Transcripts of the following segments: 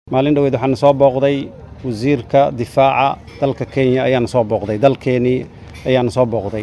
maalin dhoweed waxaana soo booqday wasiirka difaaca dalka kenya ayaana soo booqday dalkeenii ayaana soo booqday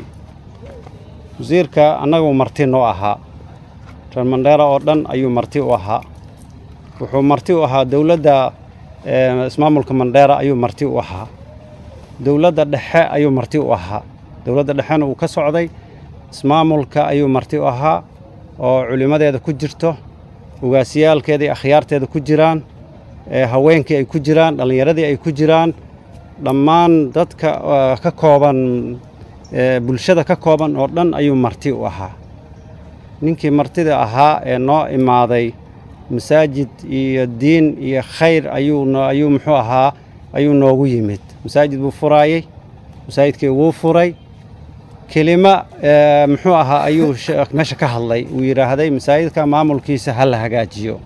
wasiirka annagu marti noo ahaa reer mandheera oo dhan ayuu marti u ahaa wuxuu marti u ahaa dowladda ismaamulka mandheera ayuu marti u ahaa dowladda dhexe ayuu marti u ahaa dowladda dhexena uu ka socday ismaamulka ayuu marti u ahaa oo culimmadeeda ku jirto ugaasiyaalkeeda iyo akhyaarteeda ku jiraan haweenkii ay ku jiraan dhallinyaradii ay ku jiraan dhammaan dadka ka kooban bulshada ka kooban oo dhan ayuu marti u ahaa ninkii martida ahaa ee noo imaaday masaajid iyo diin iyo khayr ayuu ayuu muxuu ahaa ayuu noogu yimid masaajid buu furaayey masaajidkii wuu furay kelima muxuu ahaa ayuu meesha ka hadlay uu yidhaahday masaajidka maamulkiisa ha la hagaajiyo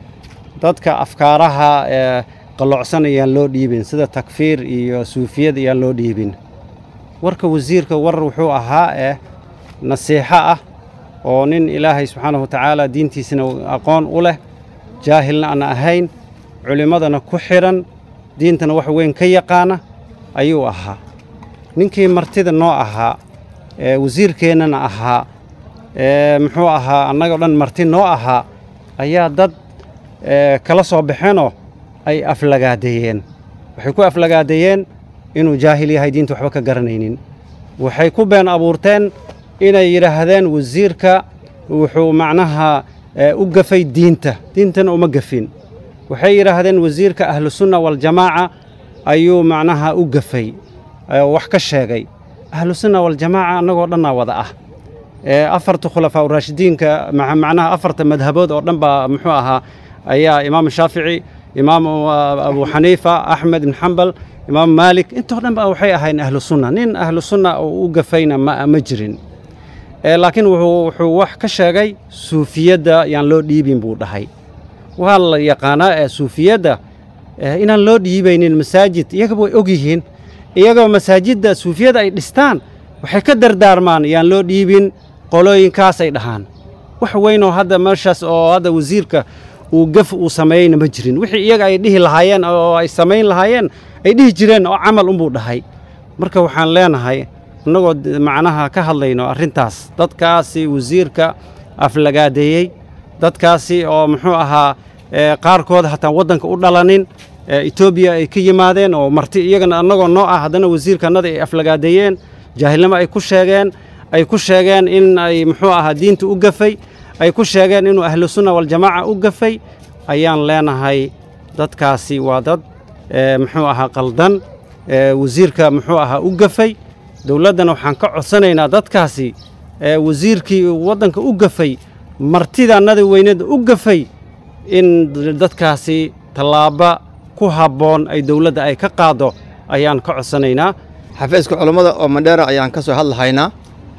dadka afkaaraha qallocsan ayaan loo dhiibin sida takfiir iyo suufiyad ayaan loo dhiibin warka wasiirka war wuxuu ahaa eh nasiixo ah oo nin ilaahay subxaanahu watacaala diintiisana aqoon u leh jaahilna aan ahayn culimmadana ku xidhan diintana wax weyn ka yaqaana ayuu ahaa ninkii martida noo ahaa wasiirkeennana ahaa muxuu ahaa annagoo dhan marti noo ahaa ayaa dad kala soo baxeenoo ay aflagaadeeyeen waxay ku aflagaadeeyeen inuu jaahil yahay diinta waxba ka garanaynin waxay ku been abuurteen inay yidhaahdeen wasiirka wuxuu macnaha u gafay diinta diintana uma gafin waxay yidhaahdeen wasiirka ahlusunna waljamaaca ayuu macnaha u gafay wax ka sheegay ahlusunna waljamaaca annagoo dhannaa wada ah afarta khulafaa uraashidiinka macnaha afarta madhabood oo dhan baa muxuu ahaa ayaa imaam shaafici imaam abu xaniifa axmed ibn xambal imaam maalik intoo dhan ba waxay ahayn ahlu sunna nin ahlu sunna oo u gafayna ma jirin laakiin wuxuu wax ka sheegay suufiyadda yaan loo dhiibin buu dhahay waa la yaqaanaa ee suufiyadda inaan loo dhiibaynin masaajid iyagaba way og yihiin iyagoo masaajidda suufiyadda ay dhistaan waxay ka dardaarmaan yaan loo dhiibin qolooyinkaas ay dhahaan wax weynoo hadda meeshaas oo hadda wasiirka uu gaf uu sameeyeyna ma jirin wixii iyaga ay dhihi lahaayeen oo ay samayn lahaayeen ay dhihi jireen oo camal unbuu dhahay marka waxaan leenahay innagoo macnaha ka hadlayno arrintaas dadkaasi wasiirka aflagaadeeyey dadkaasi oo muxuu ahaa qaarkood hataan waddanka u dhalanin etoobiya ay ka yimaadeen oo marti iyagana annagoo noo ah haddana wasiirkanada ay aflagaadeeyeen jaahilnimo ay ku sheegeen ay ku sheegeen in ay muxuu ahaa diinta u gafay ay ku sheegeen inuu ahlusunna waljamaaca u gafay ayaan leenahay dadkaasi waa dad muxuu ahaa qaldan wasiirka muxuu ahaa u gafay dowladdana waxaan ka codsanaynaa dadkaasi wasiirkii waddanka u gafay martidaannada weynada u gafay in dadkaasi tallaaba ku habboon ay dowladda ay ka qaaddo ayaan ka codsanaynaa xafiiska culammada oo mandheera ayaan ka soo hadlahaynaa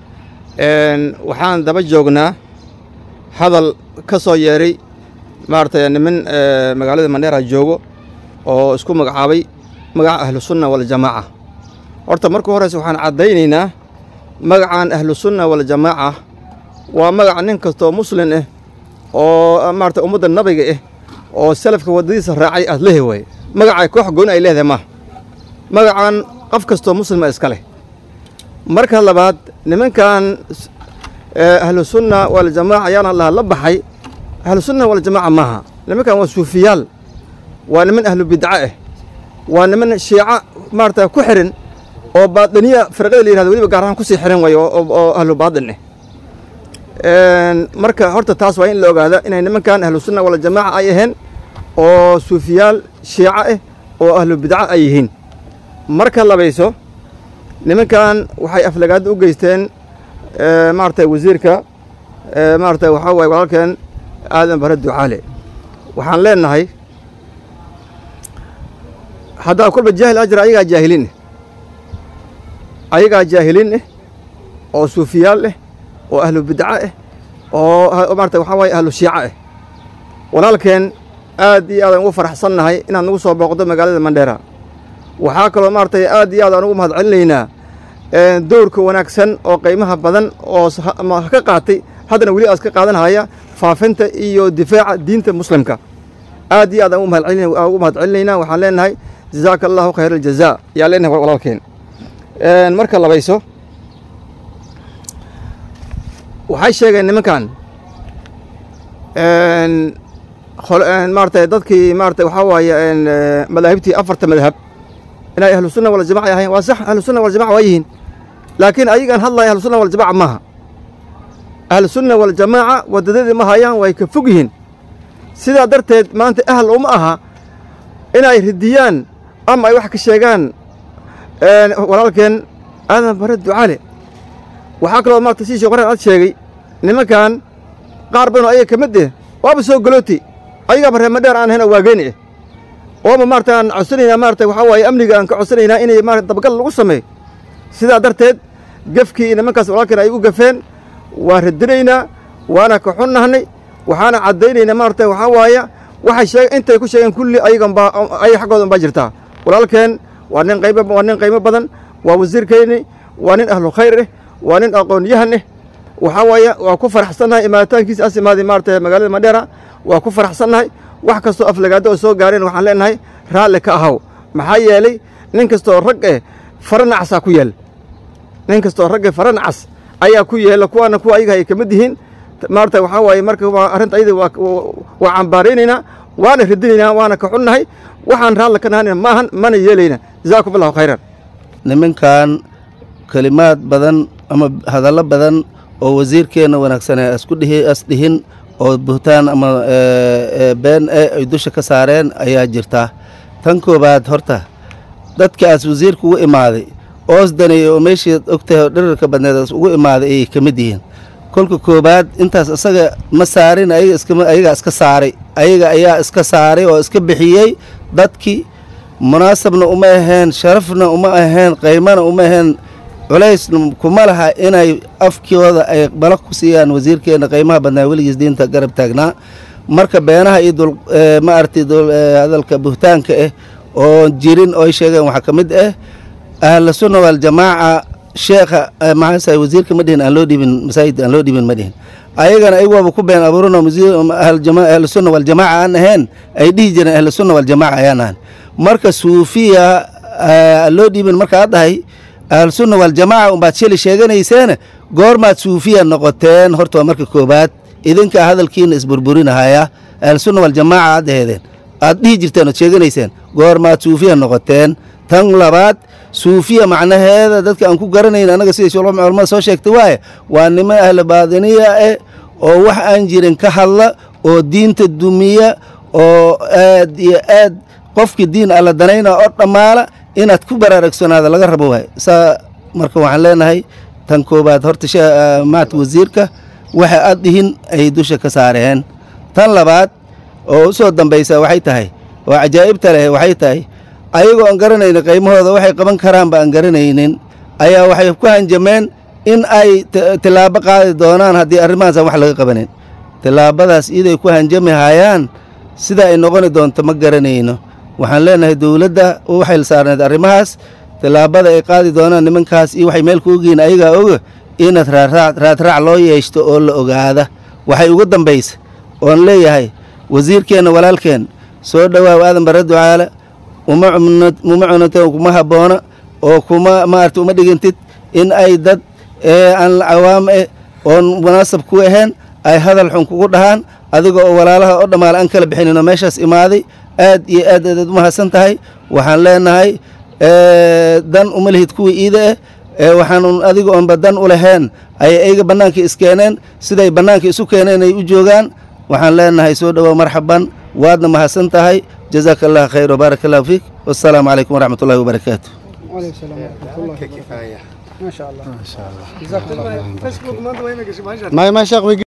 waxaan daba joognaa hadal ka soo yeeray maaragtay niman magaalada mandheera joogo oo isku magacaabay magaca ahlusunna waljamaaca horta marka horeyse waxaan caddaynaynaa magacan ahlusunna waljamaaca waa magaca nin kastoo muslin ah oo maarata ummadda nabiga ah oo salafka waddadiisa raacay aad lehi waaye magacay koox gooni ay leedahay maaha magacan qof kastoo muslima iska leh marka labaad nimankan ahlusunna waljamaaca ayaana laha la baxay ahlusunna waljamaaca maaha nimankan waa suufiyaal waa niman ahlu bidca ah waa niman shiica maarata ku xihan oo baadiniya firqada la yihahdo weliba gaar ahaan kusii xihan waaye oo ahlu baadin ah marka horta taas waa in la ogaada inay nimankan ahlusunna waljamaaca ay ahayn oo suufiyaal shiica ah oo ahlu bidca ay yihiin marka labayso nimankan waxay aflagaada u geysteen maarata wasiirka maarata waxaa waaye walaalkeen aadan bare ducaale waxaan leenahay haddaa kolba jaahil ajra ayagaa jaahiliin ayagaa jaahiliin ah oo suufiyaal ah oo ahlu bidca ah oo maarata waxaa waaye ahlu shiica ah walaalkeen aad iyo aadaan ugu faraxsannahay inaad nagu soo booqdo magaalada mandheera waxaa kaloo maaragtay aad iyo aad aan ugu mahad celinaynaa dowrka wanaagsan oo qiimaha badan oo ka qaatay haddana weli aas ka qaadanhaya faafinta iyo difaaca diinta muslimka aad iyo aad aan ugu mahad celinaynaa waxaan leenahay jazaaka allahu khayr aljaza ayaan leenahay walaalkeen marka labayso waxay sheegeen nimankan maarata dadkii maarata waxaa waaye madaahibtii afarta madhab inay ahlu sunna waljamaca ahayn waa sax ahlu sunna waljamaca waa yihiin laakiin ayagaan hadlaya ahlu sunna waljamaca maaha ahlu sunna waljamaaca wadadadii ma hayaan way ka fog yihiin sidaa darteed maanta ahl uma aha inay ridiyaan ama ay wax ka sheegaan walaalkeen aadan bare ducaale waxaa kaloo maarata sii sheekh waraan aad sheegay nimankan qaar badanoo ayaga ka mid eh waaba soo galooti ayagaaba reema dheer aan ahayn oo waageeni eh waaba maarata aan codsanaynaa maarata waxaa waaye amniga aan ka codsanaynaa inay maarata dabagal lagu sameeyo sidaa darteed gefkii nimankaas walaalkeen ay u gafeen waa radinaynaa waana ka xunnahnay waxaana caddaynaynaa maarata waxaa waaya waxay sheeg intay ku sheegeen kulli ayagan baa ayaga xaggooda unbaa jirtaa walaalkeen waa nin qaybo waa nin qiimo badan waa wasiirkeenni waa nin ahlu khayr eh waa nin aqoon-yahan eh waxaa waaya waa ku faraxsannahay imaaditaankiisa as imaaday maarata magaalada madheera waa ku faraxsannahay wax kastoo aflagaado oo soo gaareen waxaan leenahay raalli ka ahaw maxaa yeelay nin kastooo rag eh fara nacasaa ku yaal nin kastooo rag eh fara nacas ayaa ku yeela kuwaana kuwa ayaga ay ka mid yihiin maarata waxaa waaye marka waa arrinta ayada waa cambaaraynaynaa waana radinaynaa waana ka xunnahay waxaan raalli ka nahana maahan mana yeelayna jazaakum allahu khayran nimankan kelimaad badan ama hadallo badan oo wasiirkeenna wanaagsan ee asku dhihi as dhihin oo buhtaan ama been e ay dusha ka saareen ayaa jirta tan koowaad horta dadkaas wasiirka ugu imaaday oosdanay oo meeshii ogtahay oo dhirirka badneed ugu imaaday ayay ka mid yihiin kolka koowaad intaas isaga ma saarin ayaga iskama ayagaa iska saaray ayaga ayaa iska saaray oo iska bixiyey dadkii munaasabna uma aheen sharafna uma aheen qaymana uma aheen culaysna kuma laha inay afkooda ay bala ku siiyaan wasiirkeenna qiimaha badnaa weligiis diinta garab taagnaa marka beenaha iyo dul ma aragtay hadalka buhtaanka ah oo jirin oo ay sheegeen waxaa ka mid ah ahla sunna waljamaaca sheekha maxaasa wasiirka ma dhihin aan loo dhibin masaajidka aan loo dhibin ma dhihin ayagana ayagoaba ku been abuurano ahlu sunna waljamaaca aan ahayn ay dhihi jireen ahlu sunna waljamaaca ayaan ahan marka suufiya loo dhibin marka aad dhahay ahlusunna waljamaaca umbaad sheli sheeganayseena goormaad suufiya noqoteen horta waa marka koobaad idinkaa hadalkiina isburburinahaya ahlusunna waljamaaca aad aheedeen aad dhihi jirteen ood sheeganayseen goormaad suufiya noqoteen tan labaad suufiya macnaheeda dadka aan ku garanayn annaga siday culamada soo sheegtay waaye waa niman ahlu baadiniya eh oo wax aan jirin ka hadla oo diinta dumiya oo aad iyo aad qofkii diin alla danayna oo dhammaala inaad ku baraarugsanaada laga rabo waay saa marka waxaan leenahay tan koobaad horta maat wasiirka waxa aad dhihin ay dusha ka saareen tan labaad oo u soo dambaysa waxay tahay oo cajaa'ibta leh waxay tahay ayagoo aan garanaynin qiymahooda waxay qaban karaanba aan garanaynin ayaa waxay ku hanjameen in ay tilaabo qaadi doonaan haddii arrimahaasaan wax laga qabanin tilaabadaas iyaday ku hanjami hayaan sida ay noqoni doonto ma garanayno waxaan leenahay dowladda u xil saarneed arrimahaas tilaabada ay qaadi doonaan nimankaas iyo waxay meel kuogiin ayagaa oga inaad raadraac loo yeeshto oo la ogaada waxay ugu dambaysa oon leeyahay wasiirkeenna walaalkeen soo dhowaaw aadan bare ducaale uma cunata kuma habboona oo kuma maarata uma dhigintid in ay dad aan cawaam eh oon munaasab ku ahayn ay hadal xun kugu dhahaan adiga oo walaalaha oo dhammaale aan kala bixinino meeshaas imaaday aad iyo aad aadaad u mahadsan tahay waxaan leenahay dan uma lihid kuwii iida ah waxaan adiga oonba dan u lahayn ayay ayga bannaanka iskeeneen siday bannaanka isu keeneen ay u joogaan waxaan leenahay soo dhowow marxaban waadna mahadsan tahay jazaaka allah khayr wbaarak allahu fiik wassalaamu calaykum waraxmat ullahi wabarakaatu وعليكم السلام ورحمة الله وبركاته ما شاء الله ما شاء الله جزاك الله خير فيسبوك ما انت وين ما ما شيخ